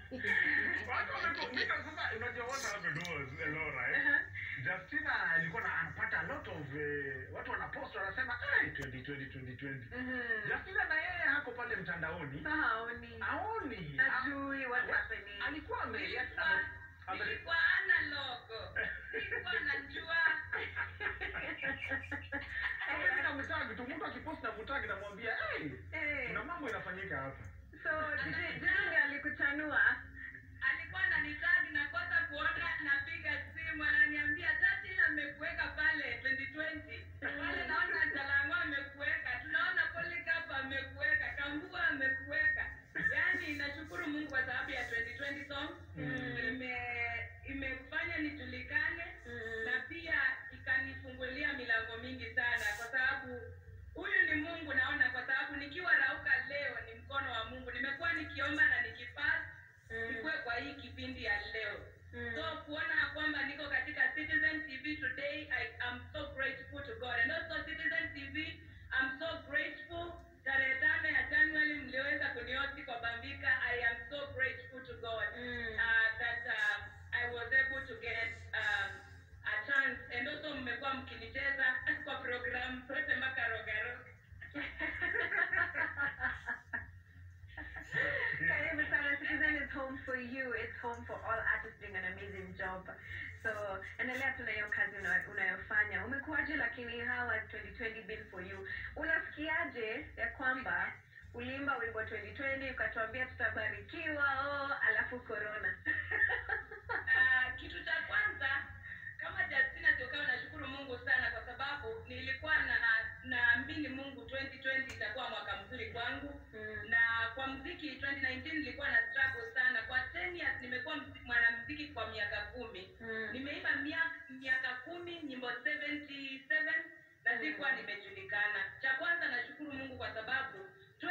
Watu wamekofika sasa, unajua what happened was Elora, eh? Uh-huh. Justina alikuwa na anapata a lot of eh, watu wanapost wanasema hey, 2020 2020. Mhm. Justina na yeye hako pale mtandaoni Haoni. aoni Hajui what's happening. alikuwa ame- Nilikuwa- ame- ame- nilikuwa analog nilikuwa najua Mimi namtagi tu mtu akipost na mtagi namwambia hey, Eh, kuna mambo inafanyika hapa. so Jiji Jiji ndiye alikuchanua. alikuwa ananitagi nakosa kuona napiga simu ananiambia tati amekuweka pale 2020 pale naona jalango amekuweka tunaona polikapa amekuweka kambua amekuweka yaani nashukuru mungu kwa sababu ya 2020 song Mm. ime imefanya nijulikane Mm. na pia ikanifungulia milango mingi sana kwa sababu huyu ni mungu naona kwa sababu nikiwa rauka leo ni mkono wa mungu nimekuwa nikiomba na nikipasa Mm. nikuwe kwa hii kipindi ya leo Mm. so kuona kwamba niko katika citizen tv today i am so grateful to god and also citizen tv i'm so grateful tarehe tano ya january mliweza kuniosi kwa bambika i am so grateful to god Mm. uh, that um, i was able to get um, a chance and also mmekuwa mkinicheza kwa program zote mpaka rogaroga Karibu sana. Citizen is home for you. It's home for all artists doing an amazing job. So endelea tu na hiyo kazi una- unayofanya. Umekuwaje lakini how has 2020 been for you? Unasikiaje ya kwamba uliimba wimbo 2020 ukatuambia tutabarikiwa oh, alafu corona. Ah, kitu cha kwanza kama Justina Tokao nashukuru Mungu sana kwa sababu nilikuwa na naamini Mungu 2020 itakuwa mwaka mzuri kwangu Mm. na kwa mziki 2019 nilikuwa na struggle sana kwa 10 years nimekuwa mzi- mwanamziki kwa miaka kumi Mm. nimeimba miaka miaka kumi nyimbo 77 na sikuwa nimejulikana cha kwanza nashukuru mungu kwa sababu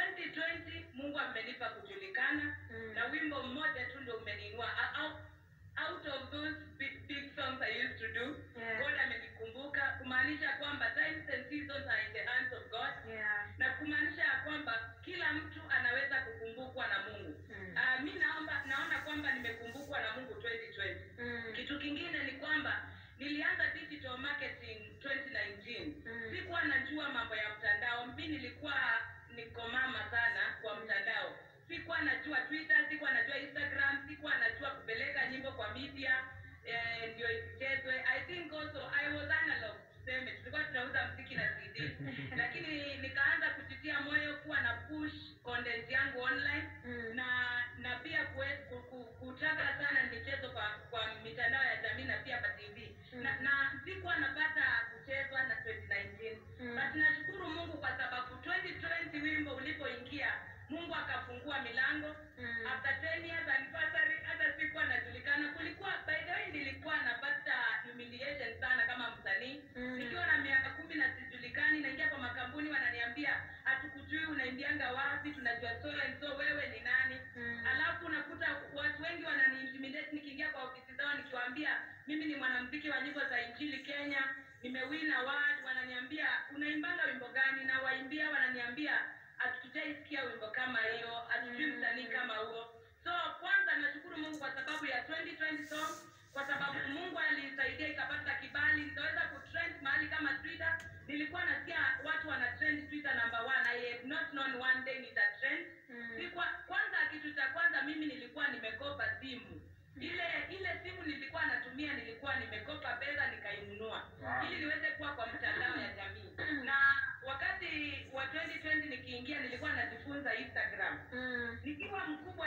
2020 mungu amenipa kujulikana Mm. na wimbo mmoja tu ndo umeniinua A- out, out of those big, big songs i used to do Yeah. god amenikumbuka kumaanisha kwamba times and seasons are in the hands of god Yeah. na kumaanisha ya kwamba kila mtu anaweza kukumbukwa na mungu Mm. uh, mi naomba naona kwamba nimekumbukwa na mungu 2020 Mm. kitu kingine ni kwamba nilianza digital marketing 2019 Mm. sikuwa najua mambo ya mtandao mi nilikuwa niko mama sana kwa mtandao sikuwa najua twitter sikuwa najua instagram sikuwa najua kupeleka nyimbo kwa media eh, ndio isichezwe i think also i was analog tuseme tulikuwa tunauza mziki na cd lakini nikaanza kujitia moyo kuwa na push content yangu online Mm. na na pia kue- ku- ku- kutaka sana michezo kwa kwa mitandao ya jamii na pia kwa tv Mm. na, na sikuwa napata kuchezwa na 2019 Mm. but nashukuru mungu kwa sababu 2020 wimbo ulipoingia mungu akafungua milango Mm. after 10 years anniversary hata sikuwa najulikana kulikuwa by the way nilikuwa napata humiliation sana kama msanii Mm. nikiwa na miaka kumi na sijulikani naingia kwa makampuni wananiambia hatukujui unaimbianga wapi tunajua so and so wewe ni nani Mm. alafu unakuta watu wengi wananiintimidate nikiingia kwa ofisi zao nikiwaambia mimi ni mwanamziki wa nyimbo za injili kenya nimewin award wananiambia unaimbanga wimbo gani na waimbia wananiambia hatujaisikia wimbo kama hiyo hatujui Mm. msanii kama huo so kwanza nashukuru mungu kwa sababu ya 2020 song kwa sababu mungu alisaidia ikapata kibali nikaweza kutrend mahali kama twitter nilikuwa nasikia watu wana trend twitter number one i have not known one day nita trend Mm. Sikuwa, kwanza kitu cha kwanza mimi nilikuwa nimekopa simu ile ile simu nilikuwa natumia nilikuwa nimekopa pesa nikainunua Wow. ili niweze kuwa kwa mtandao ya jamii na wakati wa 2020 nikiingia nilikuwa najifunza instagram Mm. nikiwa mkubwa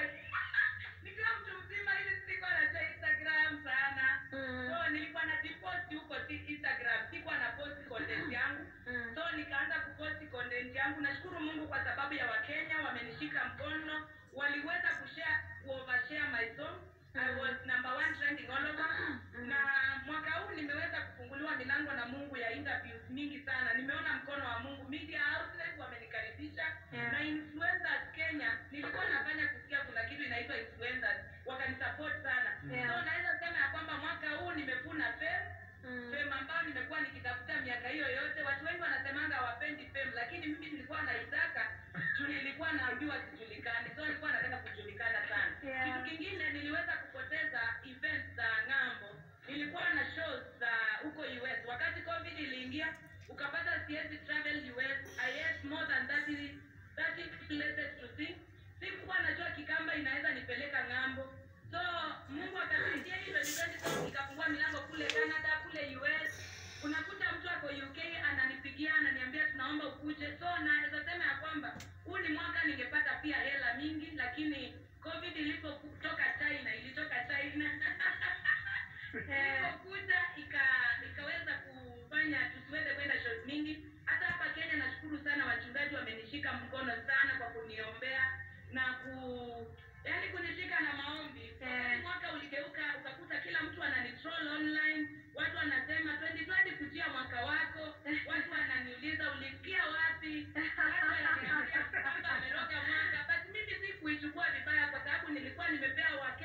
nikiwa mtu mzima ili sikuwa najua instagram sana Mm. so nilikuwa najiposti huko si- instagram sikuwa na posti content yangu Mm. so nikaanza kuposti content yangu nashukuru mungu kwa sababu ya wakenya wamenishika mkono waliweza kushare kuovershare my song i was number one trending all over na mwaka huu nimeweza kufunguliwa milango na mungu ya interviews mingi sana nimeona mkono wa mungu media outlets wamenikaribisha Yeah. na influencers kenya nilikuwa nafanya kusikia kuna kitu inaitwa influencers wakanisupport sana Yeah. so naweza sema ya kwamba mwaka huu nimevuna fame Mm. fame ambayo nimekuwa nikitafuta miaka hiyo yote watu wengi wanasemanga hawapendi fame lakini mimi nilikuwa naitaka juu nilikuwa naambiwa sijulikani so nilikuwa nataka kujulikana sana Yeah. kitu kingine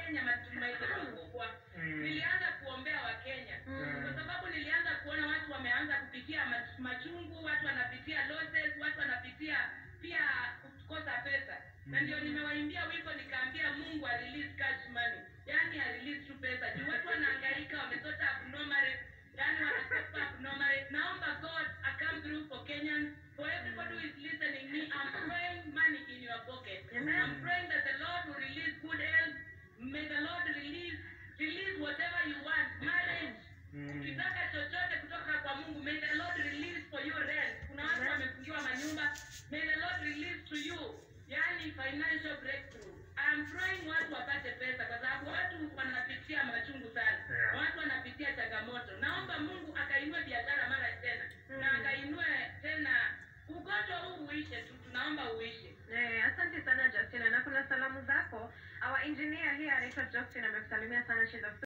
wakenya matumaini makubwa Mm. nilianza kuombea wakenya Mm. kwa sababu nilianza kuona watu wameanza kupitia mach- machungu watu wanapitia losses watu wanapitia pia kukosa pesa na ndio nimewaimbia wimbo nikaambia mungu a release cash money yani a release tu pesa juu watu wanahangaika wamesota abnormal yani wanakopa abnormal naomba god a come through for kenyans for everybody who is listening me i'm praying money in your pocket Amen. i'm praying that the lord will release good health may the lord release release whatever you want marriage Mm. ukitaka chochote kutoka kwa mungu may the lord release for you rent kuna watu Amen. wamefungiwa manyumba may the lord release to you yani financial breakthrough I'm praying watu wapate pesa kwa sababu watu wanapitia machungu sana Yeah. watu wanapitia changamoto naomba mungu akainue biashara mara tena na Mm. akainue tena ugonjwa huu uishe tu tunaomba uishe Eh, asante sana Justina na kuna salamu zako. Our engineer here anaitwa Justin amekusalimia sana. She's a